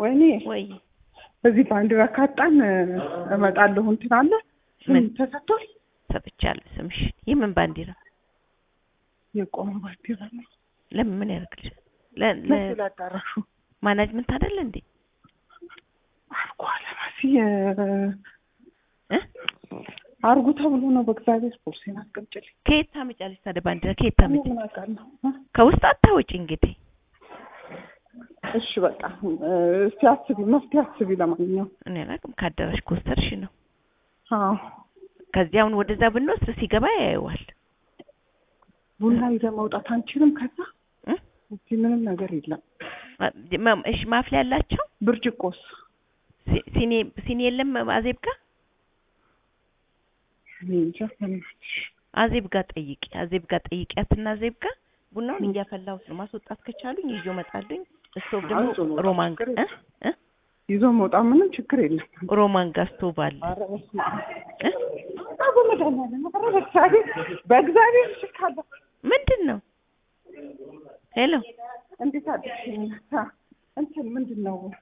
ወይኔ ወይ በዚህ ባንዲራ ካጣን እመጣለሁ እንትን አለ ስም ምን? ተሰጥቷል። ሰጥቻለሁ ስምሽ የምን ባንዲራ የቆመ ባንዲራ ነው። ለምን ምን ያደርግልሻል ለ- ለ- መስል አዳራሹ ማናጅመንት አይደለ እንዴ አርጎ አለማሲ እ? አርጉ ተብሎ ነው። በእግዚአብሔር ፖርሴን አስቀምጭልኝ። ከየት ታመጫለሽ ታዲያ ባንዲራ ከየት እኔ ታመጪ ምን አውቃለሁ? እ? ከውስጥ አታወጪ እንግዲህ እሺ በቃ እ፣ እስቲ አስቢ፣ መፍትሄ አስቢ። ለማንኛውም እኔ አላውቅም ከአዳራሽ ከወሰድሽ ነው አዎ ከዚህ አሁን ወደዛ ብንወስድ ሲገባ ያየዋል ቡና ይዘን መውጣት አንችልም። ከዛ እ? እዚህ ምንም ነገር የለም። ማ- እሺ ማፍሊያ ያላቸው ብርጭቆስ ሲ- ሲኒ ሲኒ የለም አዜብ ጋር እኔ እንጃ በእናትሽ። አዜብ ጋር ጠይቂ አዜብ ጋር ጠይቂያትና አዜብ ጋር ቡናውን እያፈላሁት ነው ማስወጣት ከቻሉኝ ይዤ እመጣለሁ ስቶቭ ደግሞ ይዞ መውጣት ሮማን ችግር እ? እ? ይዞ መውጣት ምንም ችግር የለም። ሮማን ጋር ስቶቭ አለ ኧረ በስመ አብ እ? አ በመድኃኒዓለም ኧረ በእግዚአብሔር በእግዚአብሔር ሽካለሁ። ምንድን ነው ሄሎ እንዴት አደርሽ? እንትን ምንድን ነው